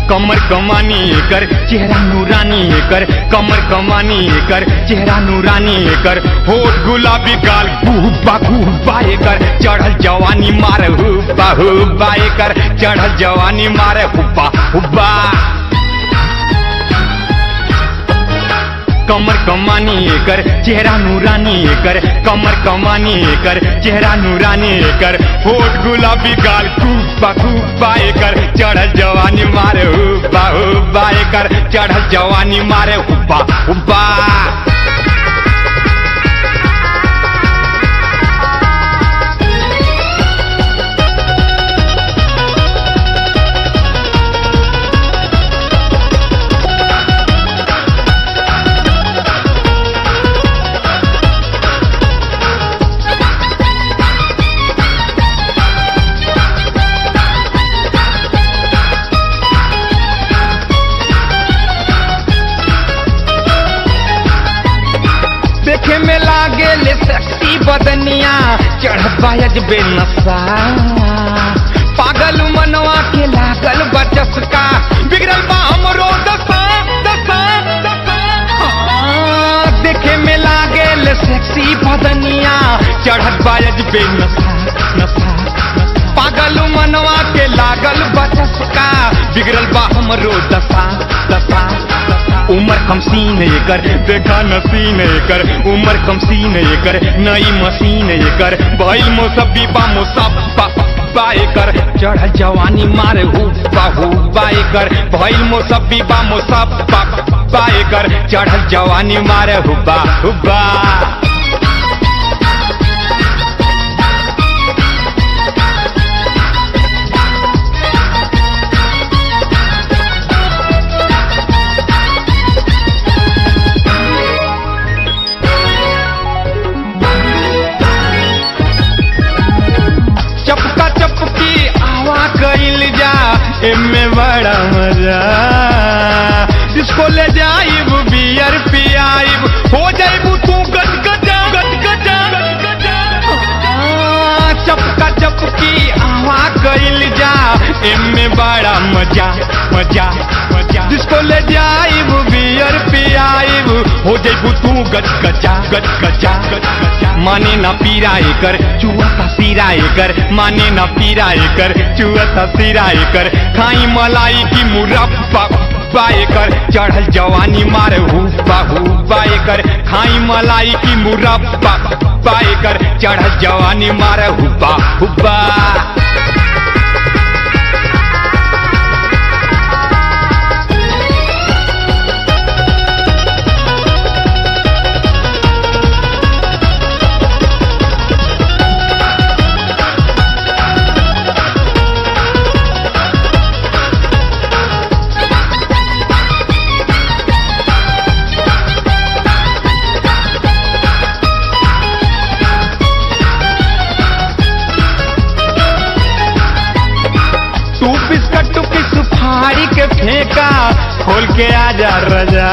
कमर कमानी कर चेहरा नूरानी कर कमर कमानी कर चेहरा नूरानी कर होठ गुलाबी गाल गुब्बा गुब्बा कर चढ़ल जवानी मार हुब्बा हुब्बा कर चढ़ल जवानी मार हुब्बा हुब्बा कमर कमानी कर चेहरा नूरानी कर कमर कमानी कर चेहरा नूरानी कर होठ गुलाबी गाल कुब्बा कुब्बा कर चढ़ल जवानी मारे हुब्बा हुब्बा कर चढ़ल जवानी मारे हुब्बा हुब्बा देखे में लागे ले सेक्सी बदनिया चढ़त बायज बेनसा पागल मनवा के लागल बचस का बिगड़ल बा हमरो दशा दशा दशा हाँ, देखे में लागे ले सेक्सी बदनिया चढ़त बायज बेनसा नसा नसा। पागल मनवा के लागल बचस का बिगड़ल बा हमरो दशा दशा दशा। उमर कम सीन कर देखा नसीन कर उमर कम सीन कर नई मशीन कर भइल मोसबी बा मोसब्बा बाए कर चढ़ल जवानी मारे हुब्बा हुब्बा कर भइल मोसबी बा मोसब्बा बाए कर चढ़ल जवानी मारे हुब्बा हुब्बा चपका चपकी आवा कइल जा एमे बड़ा मजा जिसको ले जाइब बियर पियाइब हो जाइबू तू गज गजा गज गजा गज गजा हाँ, चपका चपकी आवा कइल जा एमे बड़ा मजा मजा मजा जिसको ले जाइब बियर पियाइब हो जाइबू तू गज गजा गज गजा गज गजा माने ना पीरा कर चुआ का सिरा कर माने ना पीरा कर चुआ का सिरा कर खाई मलाई की मुरब्बा बाए कर चढ़ल जवानी मारे हुब्बा हुब्बा कर खाई मलाई की मुरब्बा बाए कर चढ़ल जवानी मारे हुब्बा हुब्बा तू बिस्कट की सुपारी के फेंका खोल के आजा रजा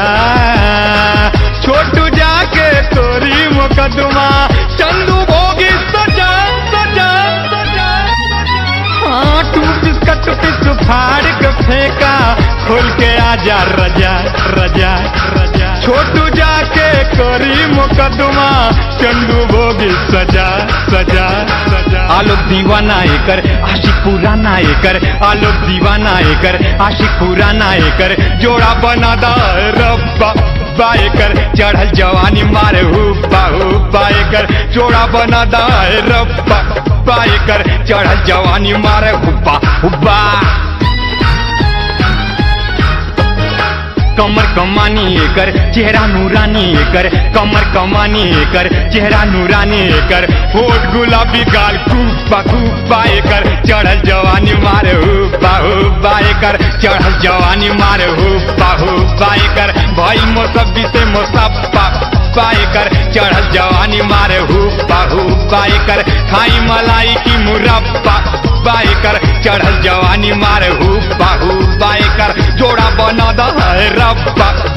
छोटू जाके तोरी मुकदमा चंदू भोगी सजा सजा सजा हाँ तू बिस्कट की सुपारी के फेंका खोल के आजा रजा रजा रजा छोटू जाके करी मुकदमा चंदू भोगी सजा सजा सजा आलोक दीवाना एकर आशिक पुराना एकर आलोक दीवाना एकर आशिक पुराना एकर जोड़ा बना दा रब्बा बाएकर चढ़ल जवानी मारे हुब्बा हुब्बा एकर जोड़ा बना दा रब्बा बाएकर चढ़ल जवानी मारे हुब्बा हुब्बा कमर कमानी कर चेहरा नूरानी कर कमर कमानी कर चेहरा नूरानी कर होठ गुलाबी गाल कुब्बा कुब्बा कर चढ़ल जवानी मारे हुब्बा हुब्बा कर चढ़ल जवानी मारे हुब्बा हुब्बा कर भाई मोसब्बी से मोसब्बा पाए कर चढ़ल जवानी मारे हुब्बा हुब्बा कर खाई मलाई की मुरब्बा बाए कर चढ़ल जवानी मारे हुब्बा हुब्बा कर जोड़ा बना दा है रब्बा